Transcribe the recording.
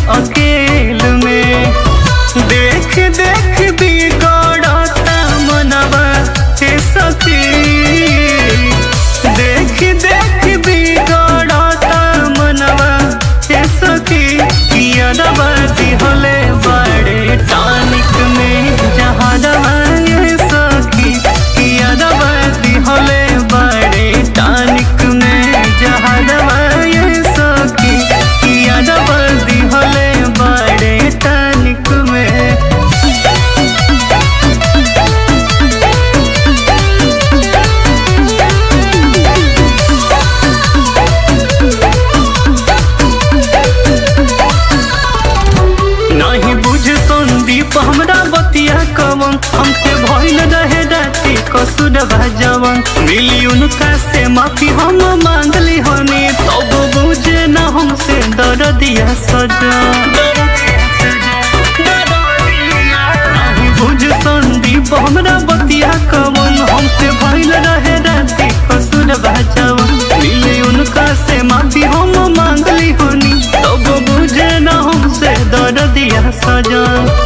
अकेल में देख देख बिगड़ता मनवा हे सखी देख देख बिगड़ता मनवा हे सखी कियरवा दिहले बड़े टानिक में जहरवा ये सखी कियरवा दिहले बड़े टानिक में जहरवा ये सखी कियरवा दिहले बड़े टानिक में नहीं बुझ संदीप हमरा बतिया कवन हमसे भइल रहे राती कसुर भजवन मिली उनका से माफी हम मांगली हनी तब बुझे न हमसे दर दिया सजा नहीं बुझ संदीप हमरा बतिया कवन हमसे भइल रहे राती कसुर भजवन मिली उनका से माफी हम मांगली हनी तब बुझे न हमसे दर दिया सजा